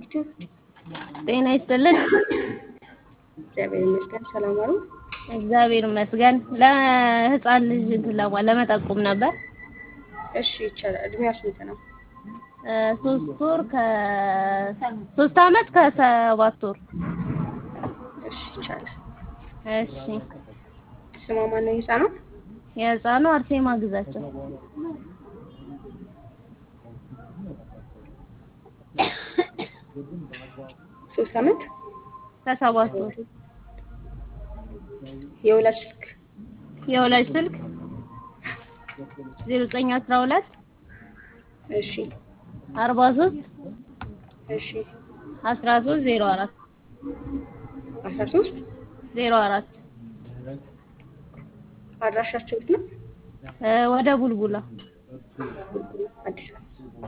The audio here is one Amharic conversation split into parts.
ዩቲዩብ ጤና ይስጥልን። እግዚአብሔር ይመስገን። ሰላም ዋሉ። እግዚአብሔር ይመስገን። ለህፃን ልጅ እንትን ለማ ለመጠቆም ነበር። እሺ ይቻላል። እድሜዋ ስንት ነው? እ ሶስት ወር ከ ሶስት አመት ከሰባት ወር። እሺ ይቻላል። እሺ ስሟ ማን ነው የህፃኗ? የህፃኑ አርሴማ ግዛቸው። ሶስት አመት ከሰባት ወር። የወላጅ ስልክ የወላጅ ስልክ ዜሮ ዘጠኝ አስራ ሁለት እሺ አርባ ሶስት እሺ አስራ ሶስት ዜሮ አራት አስራ ሶስት ዜሮ አራት አድራሻቸው የት ነው? እ ወደ ቡልቡላ አዲስ አበባ።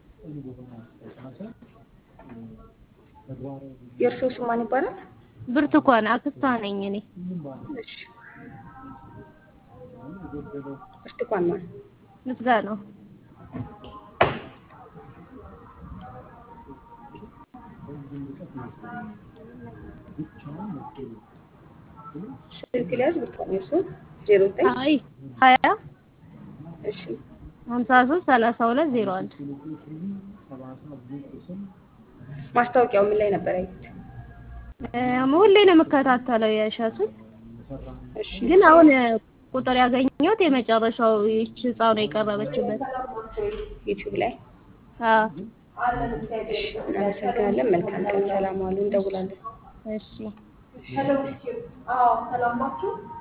የእርስዎ ስም ማን ይባላል? ብርቱካን አክስቷ ነኝ እኔ። እሺ ብርቱካን ማን? ምስጋናው ስልክ ሊያዝ ብርቱካን የእርስዎ ዜሮ ዘጠኝ አይ ሀያ እሺ ሀምሳ ሶስት ሰላሳ ሁለት ዜሮ አንድ ማስታወቂያው ምን ላይ ነበር ያዩት? ሁሌ ነው የምከታተለው የእሸቱን እሺ ግን አሁን ቁጥር ያገኘሁት የመጨረሻው ይህች ህፃኑ የቀረበችበት። ዩቲዩብ ላይ አዎ እሺ እናመሰግናለን። መልካም ቀን። ሰላም ዋሉ። እንደውላለን። እሺ እሺ